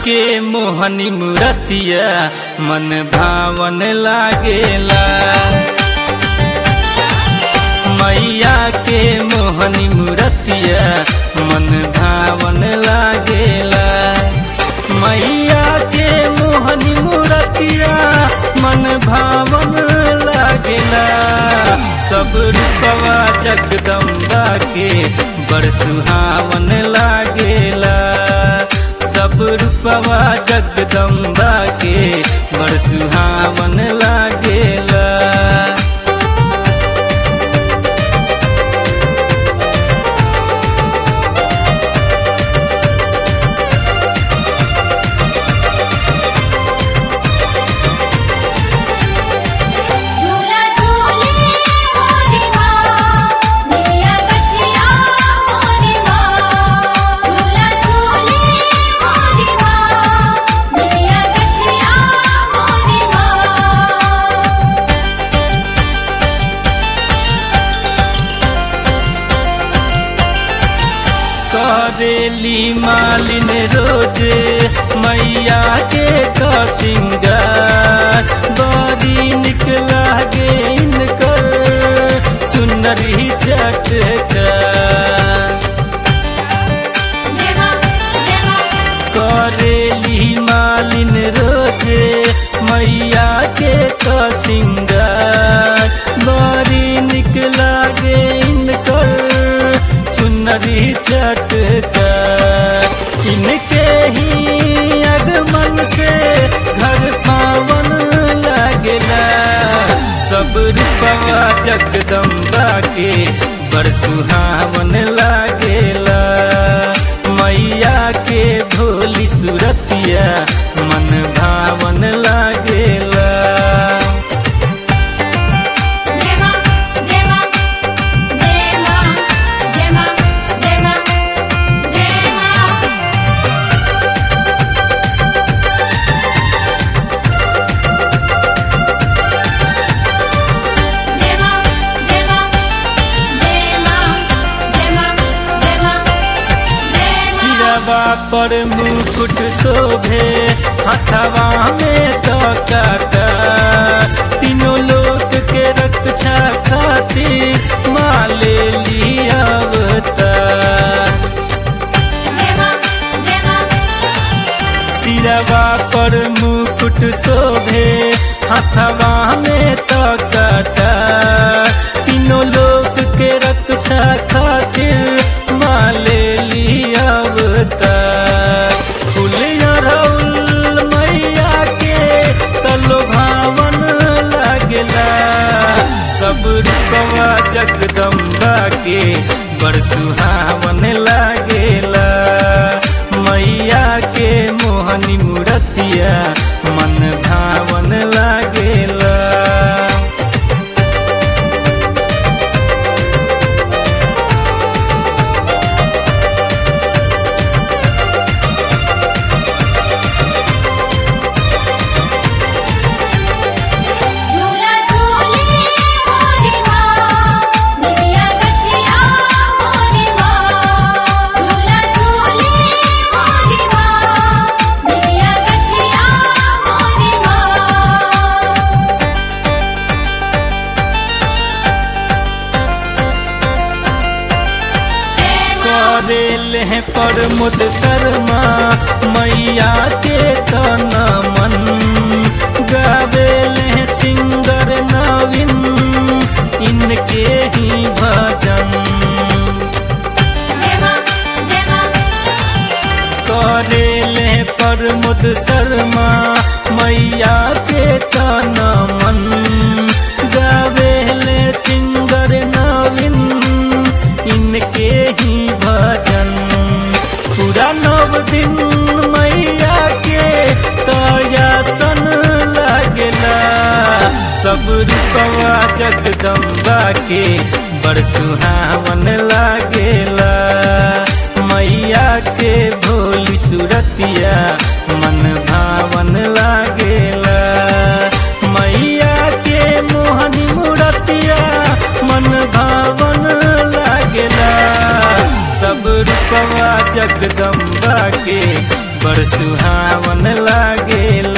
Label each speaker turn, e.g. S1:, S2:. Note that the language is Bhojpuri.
S1: के मोहनी मूरतिया मन भावन लागेला मैया के मोहनी मूरतिया मन भावन लागेला मैया के मोहनी मूरतिया मन भावन लागेला सब रूपवा जगदम्बा के बड़ सुहावन लागेला सब रूपवा जगदम्बा के बड़ सुहावन लागेला
S2: झूला झूले मोरी माँ निमिया गछिया मोरी माँ झूला झूले मोरी माँ निमिया गछिया मोरी माँ
S1: करेली मालिन रोजे मैया के का सिंगार बड़ी निक लागे इनकर चुनरी चटका
S2: जय माँ जय माँ
S1: करेली मालिन रोजे मैया के का सिंगार बड़ी निक लागे इनकर चुनरी चटका इनके ही आगमन से घर पावन लागेला सब रूपवा जगदम्बा के बड़ सुहावन लागेला मैया के भोली सुरतिया मन भावन लागेला
S2: जय माँ जय माँ जय माँ जय माँ जय माँ जय माँ जय माँ जय माँ जय माँ जय माँ जय माँ जय
S1: सिरवा पर मुकुट शोभे हथवा में तो काटा तीनों लोक के रक्षा खातिर माले लियावता
S2: जय माँ जय माँ
S1: सिरवा पर मुकुट शोभे हथवा में तो काटा तीनों लोक के रक्षा खातिर माले लियावता फूल अरौल मैया के तलो भावन लागेला सब रूपवा जगदम्बा के बड़ सुहावन लागेला मैया के मोहनी मूरतिया मन भावन लागेला
S2: झूला झूले मोरी माँ निमिया गछिया मोरी माँ झूला झूले मोरी माँ निमिया गछिया मोरी माँ
S1: करेल है प्रमोद शर्मा मैया के तना मन गावेल है सिंगर नवीन इनके ही भजन
S2: जय माँ जय माँ
S1: करेल है प्रमोद शर्मा मैया के तना मन गावेल सिंगर नवीन इनके ही भजन पूरा नव दिन मैया के तयासन लागेला सब रूपवा जगदम्बा के बड़ सुहावन लागेला मैया के भोली सुरतिया मन भावन लागेला मैया के मोहनी मूरतिया मन भावन लागेला सब रूपवा जगदम्बा के बड़ सुहावन लागेला